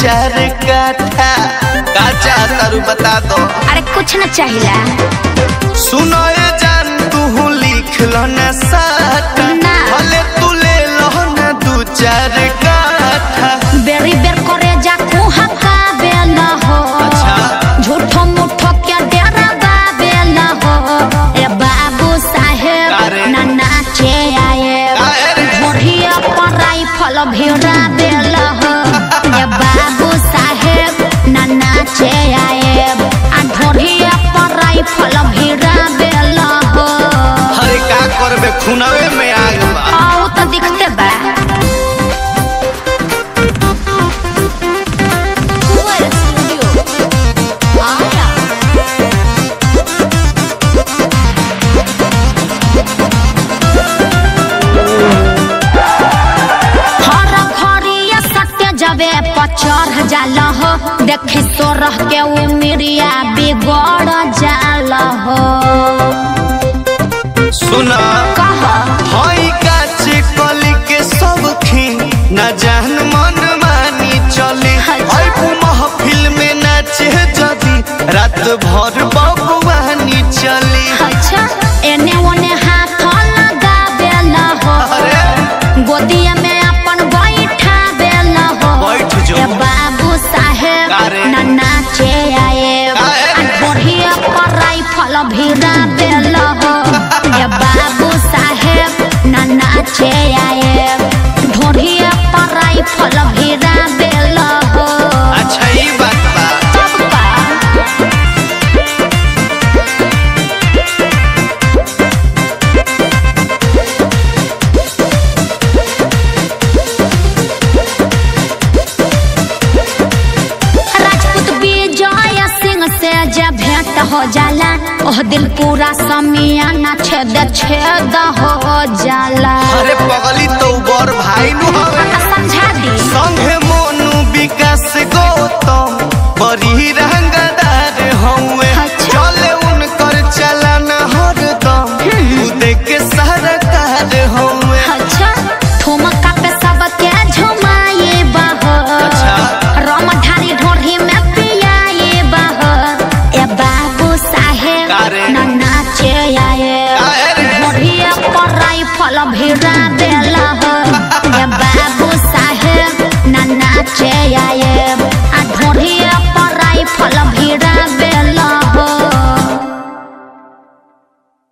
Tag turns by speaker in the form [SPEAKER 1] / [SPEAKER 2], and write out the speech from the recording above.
[SPEAKER 1] चार काठा का चाहता रू बता दो
[SPEAKER 2] अरे कुछ न चाहिला
[SPEAKER 1] सुनो ये जान तू लिख लो न साथ
[SPEAKER 2] ना।
[SPEAKER 1] भले तू ले लो न दू चार काठा
[SPEAKER 2] बेरी बेर करे जा कुहा का बेल हो
[SPEAKER 1] अच्छा।
[SPEAKER 2] झूठो मूठो के डेरा बा बेल हो ए बाबू साहेब
[SPEAKER 1] अरे।
[SPEAKER 2] ना नाचे आए
[SPEAKER 1] अरे।
[SPEAKER 2] बढ़िया पर राइफल भिड़ा बेल हो ए बाबू साहेब ना नाचे आए आ ढोढ़िया पर राइफल भिड़ा बेल हो
[SPEAKER 1] हरे का करबे खुनवे में आग बा
[SPEAKER 2] आओ तो दिखते बा हर घरिया सत्य जबे पचर जाल हो देखी सोरह के उमिरिया बिगड़ जाल हो
[SPEAKER 1] सुना
[SPEAKER 2] कह
[SPEAKER 1] हई काच कली के सब खी न जान मन मानी चली
[SPEAKER 2] अच्छा।
[SPEAKER 1] हई महफिल में नाचे जदी रात भर बबुआनी चली
[SPEAKER 2] अच्छा एने ओने हाथ लगाबेल हो
[SPEAKER 1] अरे
[SPEAKER 2] गोदिया में अपन बैठा बेल हो
[SPEAKER 1] बैठ जो।
[SPEAKER 2] ए बाबू साहेब
[SPEAKER 1] अरे।
[SPEAKER 2] ना नाचे आए
[SPEAKER 1] अरे।
[SPEAKER 2] बढ़िया पर राइफल भिड़ा बेल हो ए बाबू साहेब ना नाचे आए ढोढ़िया पर राइफल भिड़ा बेल हो
[SPEAKER 1] अच्छा ई बात बा
[SPEAKER 2] तब का राजपूत विजय सिंह से जब भेंट हो जाला ओह दिल पूरा समियाना छेद छेद हो जाला
[SPEAKER 1] अरे पगली तो बर भाई नु हवे
[SPEAKER 2] आ समझा दी
[SPEAKER 1] संगे मोनू विकास गौतम बड़ी रंगदार हउए
[SPEAKER 2] अच्छा।
[SPEAKER 1] चले उनकर चलन हरदम तू देख के सरकार हउए
[SPEAKER 2] अच्छा ठुमका पे सबके झुमाए बहो
[SPEAKER 1] अच्छा।
[SPEAKER 2] रमधारी ढोढ़ी में पियाए बहो ए बाबू साहेब
[SPEAKER 1] का रे?
[SPEAKER 2] न नाचे आए
[SPEAKER 1] काहे रे?
[SPEAKER 2] ढोढ़िया पर राइफल भिड़ा देला हो ए बाबू साहेब न नाचे आए